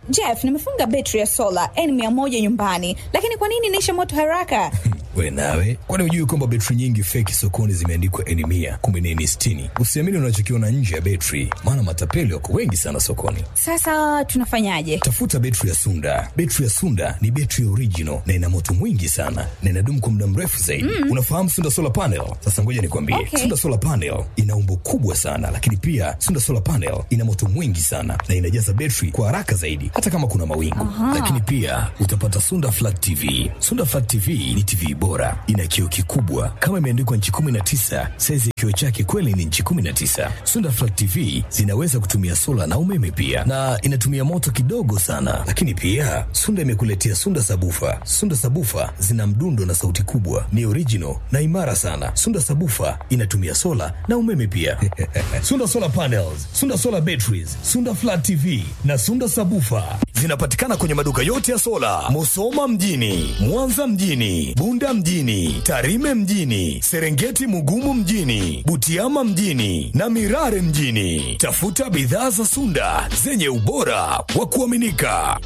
Jeff, nimefunga betri ya sola N100 nyumbani, lakini kwa nini inaisha moto haraka? We nawe, kwani hujui kwamba betri nyingi feki sokoni zimeandikwa N mia kumbe ni N sitini? Usiamini unachokiona nje ya betri, maana matapeli wako wengi sana sokoni. Sasa tunafanyaje? Tafuta betri ya Sunda. Betri ya Sunda ni betri original na ina moto mwingi sana na inadumu kwa muda mrefu zaidi. Mm. Unafahamu Sunda solar panel? Sasa ngoja nikwambie, Okay. Sunda solar panel ina umbo kubwa sana, lakini pia Sunda solar panel ina moto mwingi sana na inajaza betri kwa haraka zaidi, hata kama kuna mawingu. Lakini pia utapata Sunda flat TV. Sunda flat TV ni TV bora, ina kioo kikubwa kama imeandikwa nchi 19. Saizi ya kioo chake kweli ni nchi 19. Sunda flat TV zinaweza kutumia sola na umeme pia, na inatumia moto kidogo sana. Lakini pia Sunda imekuletea Sunda sabufa. Sunda sabufa zina mdundo na sauti kubwa, ni original na imara sana. Sunda sabufa inatumia sola na umeme pia. Sunda solar panels, Sunda solar batteries, Sunda flat TV na Sunda sabufa zinapatikana kwenye maduka yote ya sola, Musoma mjini, Mwanza mjini, Bunda mjini, Tarime mjini, Serengeti Mugumu mjini, Butiama mjini na Mirare mjini. Tafuta bidhaa za Sunda zenye ubora wa kuaminika.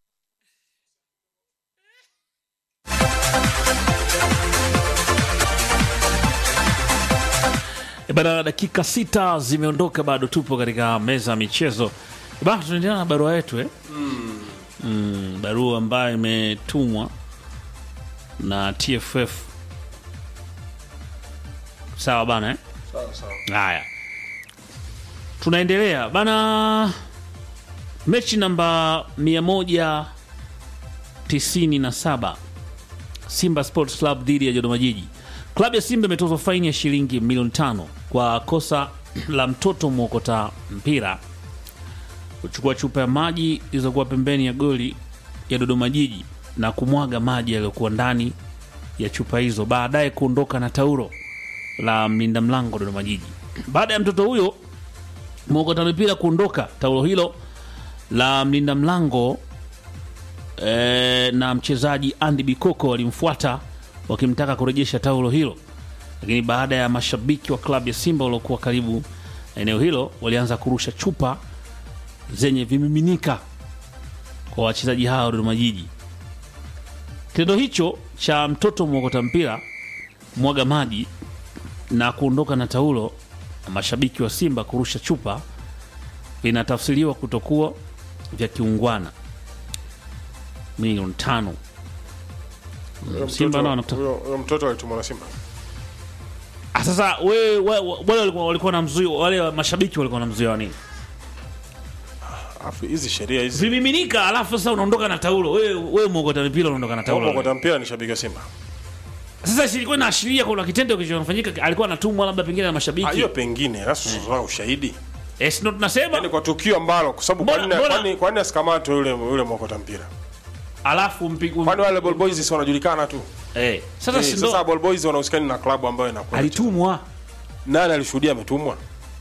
E Bana, dakika sita zimeondoka, bado tupo katika meza ya michezo. E Bana, tunaendelea na barua yetu eh? Mm, barua ambayo imetumwa na TFF. Sawa bana eh? Haya, tunaendelea bana. Mechi namba 197 Simba Sports Club dhidi ya Dodoma Jiji. Klabu ya Simba imetozwa faini ya shilingi milioni tano kwa kosa la mtoto mwokota mpira kuchukua chupa ya maji ilizokuwa pembeni ya goli ya Dodoma Jiji na kumwaga maji yaliyokuwa ndani ya chupa hizo, baadaye kuondoka na taulo la mlinda mlango Dodoma Jiji. Baada ya mtoto huyo mwokota mipira kuondoka, taulo hilo la mlinda mlango e, na mchezaji Andy Bikoko walimfuata wakimtaka kurejesha taulo hilo, lakini baada ya mashabiki wa klabu ya Simba waliokuwa karibu na eneo hilo walianza kurusha chupa zenye vimiminika kwa wachezaji hao wa Dodoma Jiji. Kitendo hicho cha mtoto mwokota mpira mwaga maji na kuondoka na taulo na mashabiki wa Simba kurusha chupa vinatafsiriwa kutokuwa vya kiungwana. Milioni tano Huyo Simba nao mtoto- wanakutaka- huyo- huyo mtoto alitumwa na Simba. Ah, sasa we, we, wale walikuwa, walikuwa na mzuio, wale mashabiki walikuwa na mzuio wa nini? Alafu hizi sheria hizi Vimiminika, alafu sasa unaondoka na taulo. We, we mwokota mipira unaondoka na taulo. kwa mpira ni shabiki wa Simba. Sasa si ilikuwa inaashiria kuna kitendo kilichofanyika, alikuwa anatumwa labda pengine na Ah, mashabiki. hiyo pengine sasa tunatoa ushahidi. Eh, si ndo tunasema Yaani kwa tukio ambalo kwa sababu Mbona- kwa nini mbona- kwa nini kwa nini asikamatwe yule yule mwokota mpira? alafu mpigu Kwani wale ball boys si wanajulikana tu? eh, sasa Eh, si sasa ndo ball boys wanahusikana na klabu ambayo inakuwa. alitumwa Nani alishuhudia ametumwa?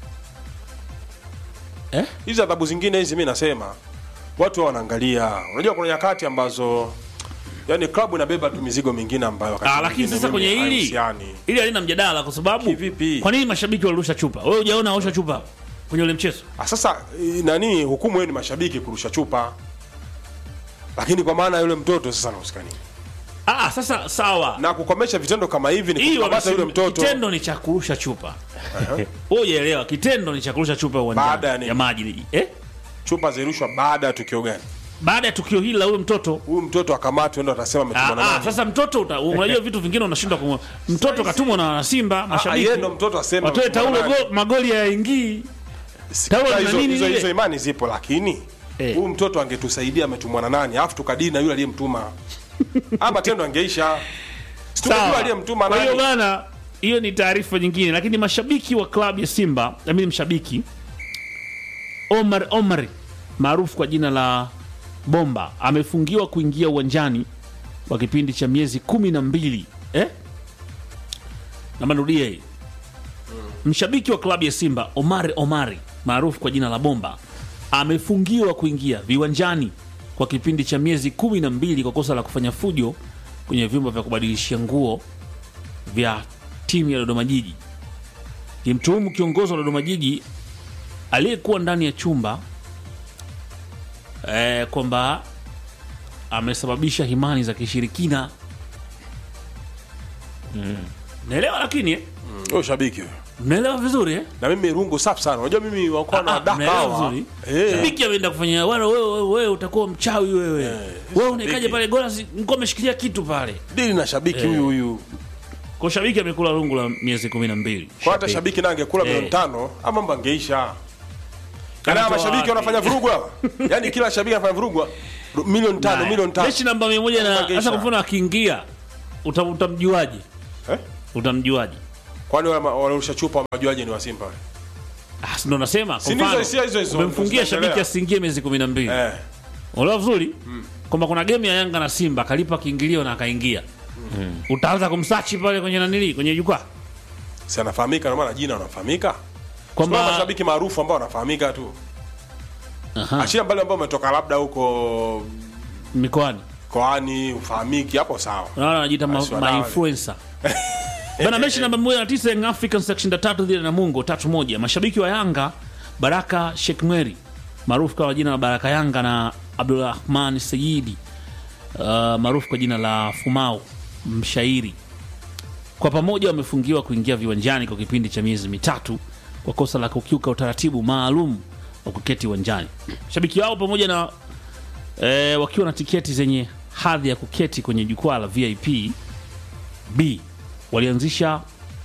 eh? Hizi adhabu zingine hizi mimi nasema watu wao wanaangalia. Unajua kuna nyakati ambazo yani klabu inabeba tu mizigo mingine ambayo wakati Ah, lakini mwingine sasa mimi kwenye hili haihusiani. ili halina mjadala kwa sababu Kivipi? kwa nini mashabiki walirusha chupa? Wewe hujaona washa chupa kwenye ule mchezo? Ah, sasa eh, nani hukumu yenu ni mashabiki kurusha chupa, lakini kwa maana yule mtoto sasa anahusikani Ah, sasa sawa. na kukomesha vitendo kama hivi ni Hii kukamata yule wamesema mtoto kitendo ni cha kurusha chupa. Wewe hujaelewa, kitendo ni cha kurusha chupa uwanjani Baada ya nini? ya maji. Eh? chupa zirushwa baada ya tukio gani? Baada ya tukio hili la huyo mtoto Huyu mtoto akamatwe, ndo atasema ametumwa na Ah, ah, nani? sasa mtoto uta- unajua vitu vingine unashindwa kumwa. Mtoto katumwa na Simba Ah, mashabiki. yeye ndo mtoto aseme Watoe ametumwa na taulo nani. go, magoli yaingii. taulo Sasa na hizo, nini hizo, lile? hizo imani zipo, lakini Eh. huyu mtoto angetusaidia ametumwa na nani, alafu tukadili na yule aliyemtuma, ama tendo angeisha. Si tumejua Sawa. aliyemtuma Kwa hiyo nani. bana, hiyo ni taarifa nyingine, lakini mashabiki wa klabu ya Simba, mimi mshabiki Omar Omar maarufu kwa jina la Bomba amefungiwa kuingia uwanjani kwa kipindi cha miezi kumi na mbili eh? Namanrudia hii mshabiki wa klabu ya Simba Omar Omari maarufu kwa jina la Bomba amefungiwa kuingia viwanjani kwa kipindi cha miezi kumi na mbili kwa kosa la kufanya fujo kwenye vyumba vya kubadilishia nguo vya timu ya Dodoma Jiji. Kimtuhumu kiongozi wa Dodoma Jiji aliyekuwa ndani ya chumba eh, kwamba amesababisha himani za kishirikina naelewa lakini eh? Huyo shabiki huyo. mnaelewa vizuri eh? Na mimi rungu safi sana. Unajua mimi wakuwa na Ah, daka mnaelewa hawa. vizuri Eh. shabiki ameenda kufanya wana wewe wewe, wewe utakuwa mchawi wewe wewe unaikaje shabiki. pale gola nilikuwa ameshikilia kitu pale Dili na shabiki huyu huyu. kwa shabiki amekula rungu la miezi kumi na mbili Kwa hata shabiki na angekula Eh. milioni tano ama mambo angeisha. Kana Kanatoa mashabiki wapi? wanafanya vurugu hawa. Yaani kila shabiki anafanya vurugu. ru- Milioni tano, milioni tano. mechi namba mia moja na Mangeisha. hasa kwa mfano akiingia uta- utamjuaje Eh? utamjuaje Kwani wale ma- waliorusha chupa wajuaje ni wa Simba wale? Ah, si ndo nasema kwa Si ndizo mfano, hisia hizo hizo, umemfungia ndo zinaendelea. shabiki asiingie miezi kumi na mbili Eh. unaelewa vizuri kwamba kuna game ya Yanga na Simba akalipa kiingilio na akaingia utaanza kumsachi pale kwenye nanili kwenye jukwaa Si anafahamika ndio maana jina wanafahamika. Kwa kwamba mashabiki maarufu ambao wanafahamika tu. Aha, Achia mbali ambao umetoka labda huko mikoani koani ufahamiki hapo sawa. unaona anajiita ma, Basi ma wadau. influencer bana mechi namba moja na tisa Young African section ya tatu dhidi ya Namungo tatu moja mashabiki wa Yanga Baraka Sheikh Mweri maarufu kwa jina la Baraka Yanga na Abdulrahman Sayidi uh, maarufu kwa jina la Fumau mshairi kwa pamoja wamefungiwa kuingia viwanjani kwa kipindi cha miezi mitatu kwa kosa la kukiuka utaratibu maalum wa kuketi uwanjani. Shabiki wao pamoja na e, wakiwa na tiketi zenye hadhi ya kuketi kwenye jukwaa la VIP B walianzisha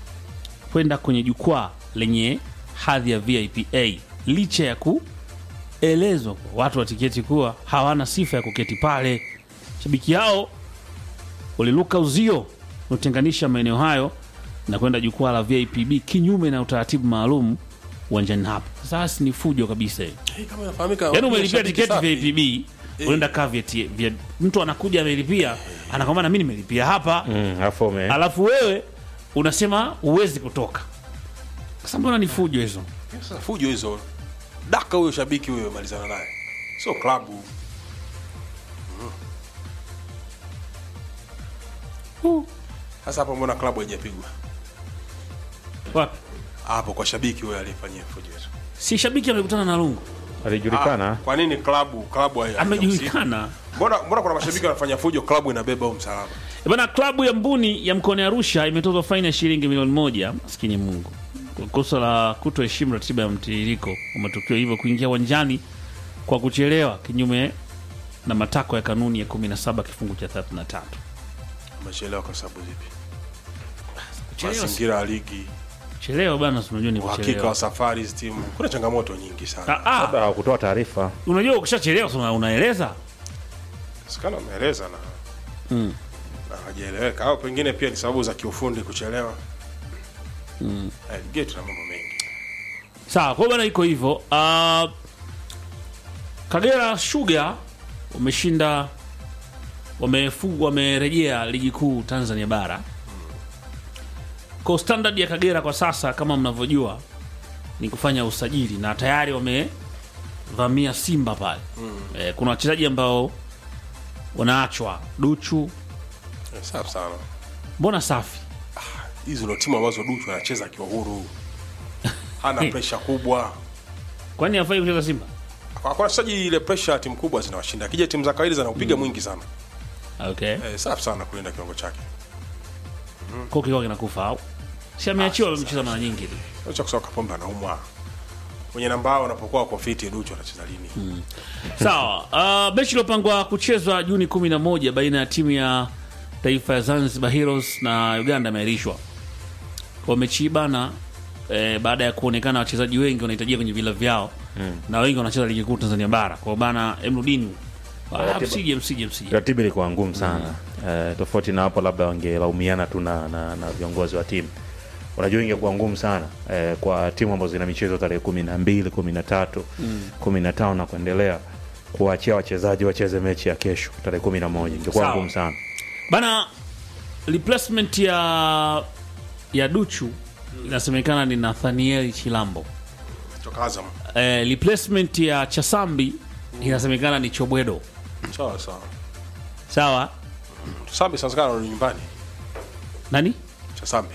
kwenda kwenye jukwaa lenye hadhi ya VIP A licha ya kuelezwa kwa watu wa tiketi kuwa hawana sifa ya kuketi pale. Shabiki hao waliluka uzio unaotenganisha maeneo hayo na kwenda jukwaa la VIP B kinyume na utaratibu maalum uwanjani hapo. Sasa ni fujo kabisa hiyo. Hey, kama inafahamika. Yaani umelipia shabiki tiketi safi. VIP B unaenda kaa vya vya mtu anakuja amelipia anakwambia na mimi nimelipia hapa Mm, afu ume- alafu wewe unasema huwezi kutoka. Sasa mbona ni fujo hizo? Sasa fujo hizo. Daka huyo shabiki huyo malizana naye. Sio klabu. Uh, Sasa hapo mbona klabu haijapigwa? wapi? Hapo kwa shabiki huyo aliyefanyia fujo hizo. Si shabiki amekutana na Lungu. alijulikana Kwa nini klabu klabu hai- haijahusika? Amejulikana. Mbona mbona kuna mashabiki wanafanya fujo klabu inabeba huo msalaba? E Bana, klabu ya Mbuni ya mkoani Arusha imetozwa faini ya shilingi milioni moja maskini Mungu kwa kosa la kutoheshimu ratiba ya mtiririko wa matukio, hivyo kuingia uwanjani kwa kuchelewa kinyume na matakwa ya kanuni ya 17 kifungu cha 33. Amechelewa kwa sababu zipi? Kuchelewa si- Mazingira ya ligi, Kuchelewa bana, si unajua ni uhakika kuchelewa. wa safari hizi timu. Kuna changamoto nyingi sana. Ah, labda ah, hawakutoa taarifa unajua ukishachelewa si una- unaeleza Sikana ameeleza na Mm. na hajaeleweka au pengine pia ni sababu za kiufundi kuchelewa. Mm. Eh, gate na mambo mengi. Sawa, kwa hiyo bana, iko hivyo. Uh, Kagera Sugar wameshinda, wamefunga, wamerejea ligi kuu Tanzania bara. Kwa standard ya Kagera kwa sasa, kama mnavyojua, ni kufanya usajili na tayari wamevamia Simba pale. Eh, kuna wachezaji ambao wanaachwa Duchu, Eh, safi sana. mbona safi Hizi ndio timu ambazo Duchu anacheza akiwa huru. Hana pressure kubwa. kwani hafai kucheza Simba? Kwa kwa wachezaji ile pressure ya timu kubwa zinawashinda. Akija timu za kawaida zinaupiga mwingi sana. Okay, Eh, safi sana kulinda kiwango chake. kwa kikao kinakufa au si ameachiwa, Ah, amecheza mara nyingi tu. Acha kusema Kapombe anaumwa. Kwenye namba hao wanapokuwa wako fiti Duchu anacheza lini? Sawa. Uh, mechi iliyopangwa kuchezwa Juni 11 baina ya timu ya taifa ya Zanzibar Heroes na Uganda imeahirishwa. Kwa mechi hii bana eh, baada ya kuonekana wachezaji wengi wanahitajia kwenye vila vyao na wengi wanacheza ligi kuu Tanzania bara. Kwa bana Emrudini ah, msije msije msije. ratiba ilikuwa ngumu sana Eh, tofauti na hapo labda wangelaumiana tu na, na, na viongozi wa timu unajua ingekuwa ngumu sana eh, kwa timu ambazo zina michezo tarehe kumi na mbili kumi na tatu kumi na tano na kuendelea kuwaachia wachezaji wacheze mechi ya kesho tarehe kumi na moja ingekuwa Sawa. ngumu sana Bana replacement ya ya Duchu inasemekana ni Nathaniel Chilambo. Kutoka Azam. Eh, replacement ya Chasambi inasemekana ni Chobwedo. Sawa sawa. Sawa? Sambi sasa kana nyumbani. Nani? Cha Sambi.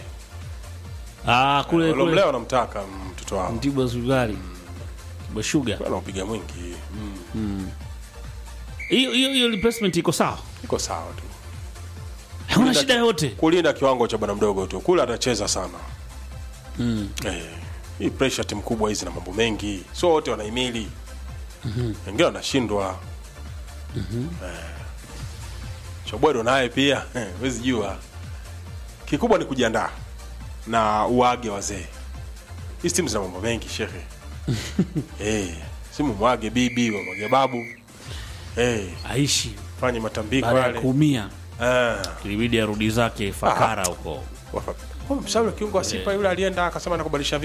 Ah, kule Wale kule mleo anamtaka mtoto wao. Mtibwa Sugari. Mtibwa Sugar. Anaupiga mwingi. hiyo hiyo hiyo replacement iko sawa iko sawa tu hakuna shida yoyote kulinda kiwango cha bwana mdogo tu kule atacheza sana mm. eh, hii pressure timu kubwa hizi na mambo mengi sio wote wanahimili wengine wanashindwa eh, chobwedo naye pia eh, wezi jua kikubwa ni kujiandaa na uage wazee hizi timu zina mambo mengi shehe eh, simu mwage bibi wamwage babu eh, aishi fanye matambiko baada ya yale kuumia ah. ilibidi arudi zake fakara huko Wafa- Oh, mshauri wa kiungo wa Simba yule alienda akasema anakubadilisha